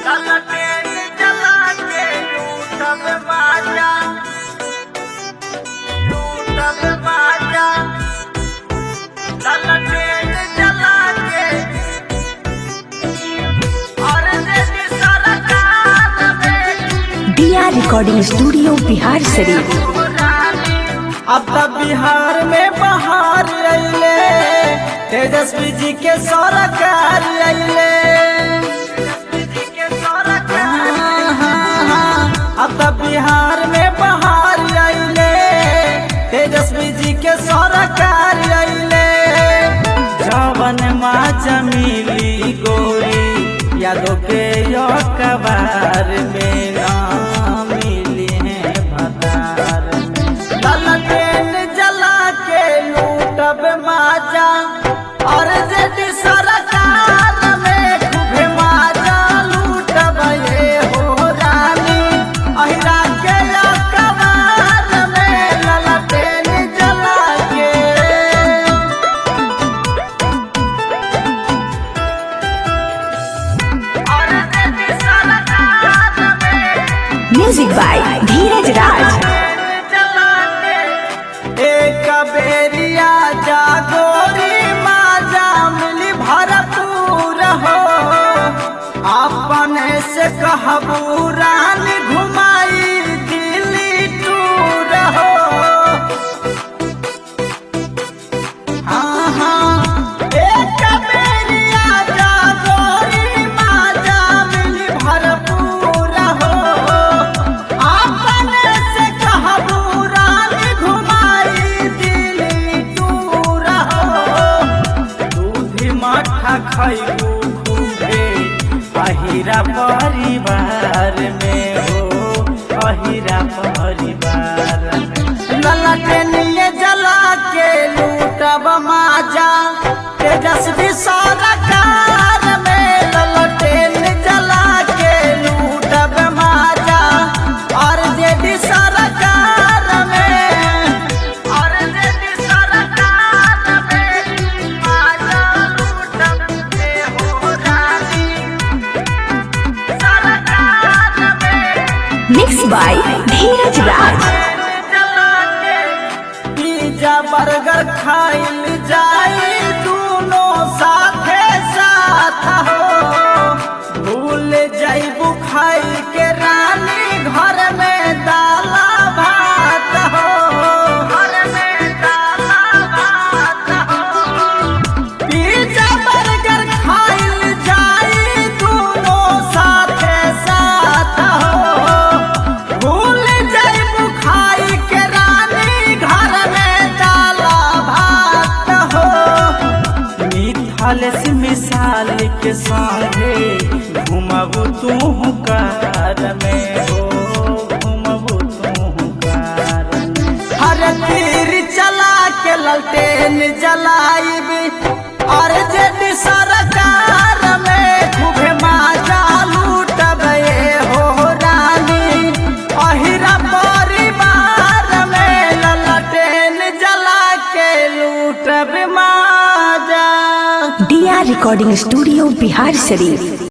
ललटेन जला के लूटब बाजा लूटब बाजा ललटेन जला के और देश सरकार में दिया रिकॉर्डिंग स्टूडियो बिहार शरीफ अब तब बिहार में बहार अइले तेजस्वी जी के सरकार अइले हाँ, हाँ, हाँ। अब तब बिहार में बहार अइले तेजस्वी जी के सरकार अइले जवन माँ जमीली गोरी यादों के यो कबार में ना मिली है भतार में ललटेन जला के लूटब माजा और जेड सरकार में खूबे माजा लूटब ये हो रानी अहिरा के कबार में ललटेन जला के और देश सरकार में म्यूजिक बाय धीरज राज एक बेरिया जागोरी माजा मिली भरपूर हो अपने से कहबू रानी घुमाई दिल्ली टूर हो हाँ हाँ एक बेरिया जागोरी माजा मिली भरपूर हो अपने से कहबू रानी घुमाई दिल्ली टूर हो दूधी मठा खैबू खूबे अहिरा परिवार में हो अहिरा परिवार में ललटनिए जला के लूटब माजा तेजस्वी सरकार में ललटेन जला के लूटब माजा और जेडी सरकार में और जेडी सरकार में माजा लूटब के हो रानी सरकार में mix by Dhiraj Raj pizza burger खाइल जाई दोनों साथे साथ हो भूल जाइबू खाई के रानी घर में दाला भात हो घर में दाला भात हो पिज्जा बर्गर खाइल जाई दोनों साथे साथ हो भूल जाइबू खाई के रानी घर में डाला भात हो मिथल से मिसाल के संगे घुमबू तू कार में हो घुमबू तू कार में हर तीर चला के ललटेन जलाइबी और जेड सरकार में खूबे माजा लूटब ये हो रानी अहिरा परिवार में ललटेन जला के लूटब माजा दिया रिकॉर्डिंग स्टूडियो बिहार शरीफ